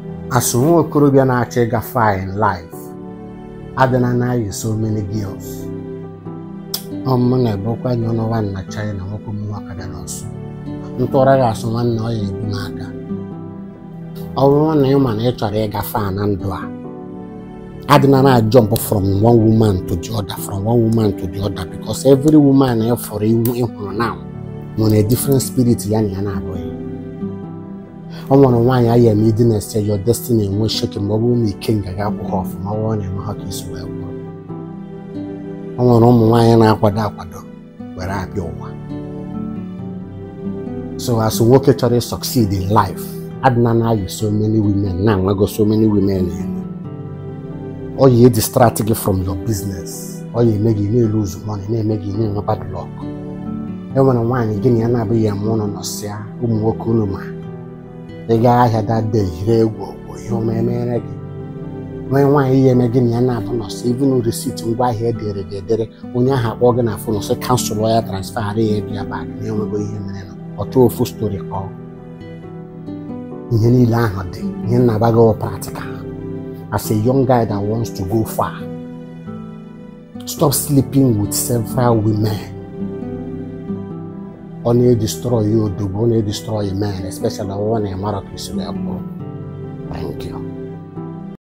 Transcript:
asụ nwa okorobịa na-achọ ịga far in life adịna na-ayị so many girls ọmụ na-ebekwa nye ọnụwa na China nwoke m nwa kada n'ọsụ ntụra gị asụ nwanne ọ ya ebu m aka ọ bụrụ na ị ma na ị chọrọ ịga far na ndụ a adịna na jump from one woman to the other from one woman to the other because every woman ị fọrọ iwu ịhụrụ now nwere different spirit ya na ya na-abụghị ọ nwere nwaanyị ahịa eme ịdị na-ese your destiny enwe sheke ma ọ bụrụ na ike nga ga-akwụ ha ọfụma ọ bụrụ na enwe ha ka isi wee gwụrụ ọ nwere ụmụ nwaanyị na-akwado akwado were abịa ụwa so as nwoke chọrọ ị succeed in life adịna na-ayị so many women na-enwego so many women elu ọ ya distract gị from your business ọ ya eme gị na-elose money na-eme gị na-enwe bad luck e nwere nwaanyị gị na ya na-abụghị ya ma ụlọ nọsịa ụmụ nwoke unu ma ị gaa ahịa dada yiri egwu bụ ihe ọma emere gị nwee nwaanyị ya eme gị na ya na-abụ nọsị even receipt ngwa ahịa edere gị edere onye ahụ akpọ gị na fon sị kansụl ya transfer ya bịa bak na-enwego ihe mere na ọtụ ofu stori kọọ ihe niile ahụ dị ihe nna-agbago practical as a young guy that wants to go far stop sleeping with several women ọ na-edestroy odogwu ọ na-edestroy men especially ọwụwa na ịmara ka isi wee kwụrụ thank you